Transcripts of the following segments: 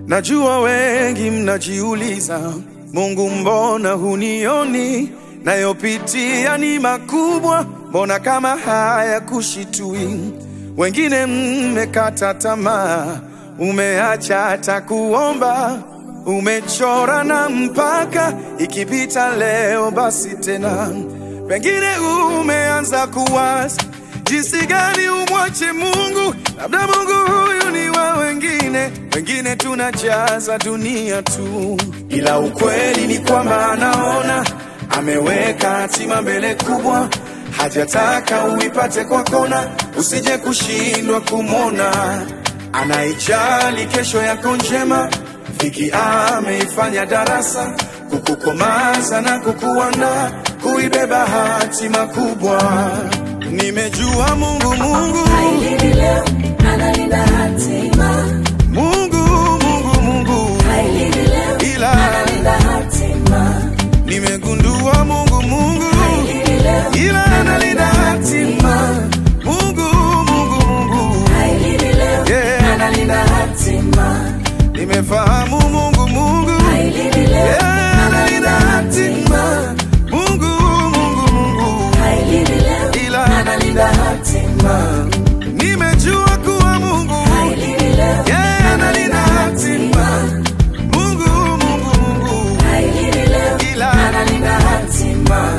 Najua wengi mnajiuliza, Mungu mbona hunioni? Nayopitia ni makubwa, mbona kama haya kushitui? Wengine mmekata tamaa, umeacha hata kuomba, umechora na mpaka ikipita leo basi tena. Pengine umeanza kuwaza jinsi gani umwache Mungu, labda Mungu huyu ni wa wengine, wengine tunajaza dunia tu, ila ukweli ni kwamba anaona ameweka hatima mbele kubwa, hajataka uipate kwa kona, usije kushindwa kumwona. Anaijali kesho yako njema, dhiki ameifanya darasa, kukukomaza na kukuandaa kuibeba hatima kubwa. Nimejua Mungu, Mungu, Hailindi leo, analinda hatima. Mungu, Mungu, Mungu, Hailindi leo, ila analinda hatima. nimegundua Mungu, Mungu, Hailindi leo, ila analinda hatima. Mungu, Mungu, Mungu, hailindi leo, Yeah. analinda hatima. nimefahamu Mungu, Mungu, Hailindi leo, yeah, analinda hatima. Mungu, Mungu, Mungu, hailindi leo, ila analinda hatima. nimejua kuwa Mungu, Hailindi leo, yeah, analinda hatima. Mungu, Mungu, Mungu, hailindi leo, ila analinda hatima.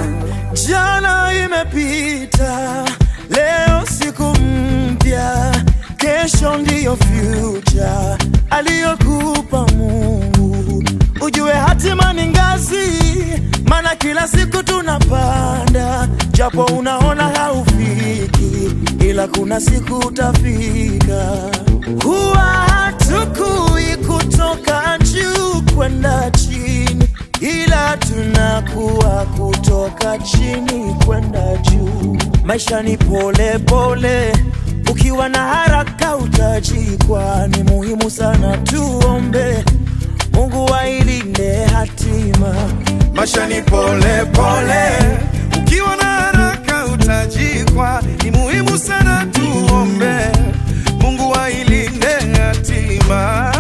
Jana imepita, leo siku mpya, kesho ndiyo future aliyokupa Mungu. Ujue hatima ni ngazi, maana kila siku tunapanda, japo unaona haufiki, ila kuna siku utafika. Huwa hatukui kutoka juu kwenda chini ila tunakuwa kutoka chini kwenda juu. Maisha ni pole pole, ukiwa na haraka utajikwa. Ni muhimu sana tuombe Mungu ailinde hatima. Maisha ni pole pole, ukiwa na haraka utajikwa. Ni muhimu sana tuombe Mungu ailinde hatima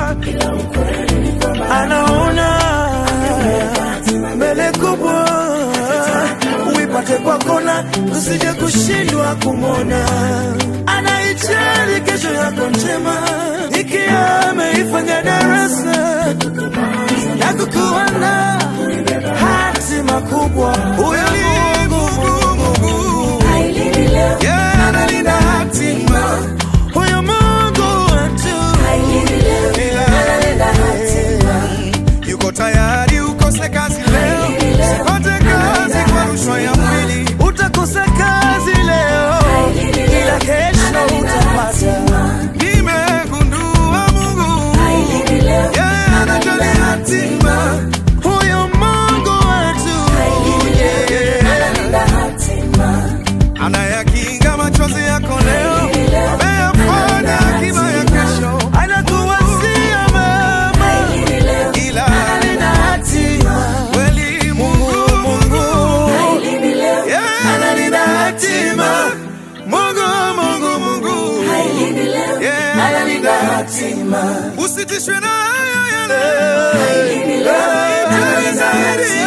anaona mbele kubwa, uipate kwa kona, usije kushindwa kumwona. Anaijali kesho yako njema, ikiwa ameifanya darasa na kukuana hatima kubwa. Huyo ni Mungu, Mungu, Hailindi leo, yeah, analinda hatima. Huyo Mungu wetu hailindi leo, analinda hatima. yuko tayari ukose kazi leo, usipate kazi kwa rushwa ya mwili. Utakosa kazi leo, ila kesho utapata. Nimegundua Mungu Hailindi leo, yeye anajali hatima. Huyo Mungu wetu yeah, analinda hatima. anayakinga machozi yako leo, ameyafanya akiba ya kesho, anakuwazia mema Hailindi leo, ila analinda hatima. kweli Mungu, Mungu Hailindi leo, yeah, analinda hatima. Mungu, Mungu, Mungu hailindi leo, yeah, analinda hatima. usitishwe na haya ya leo, Hailindi leo, Jali zaidi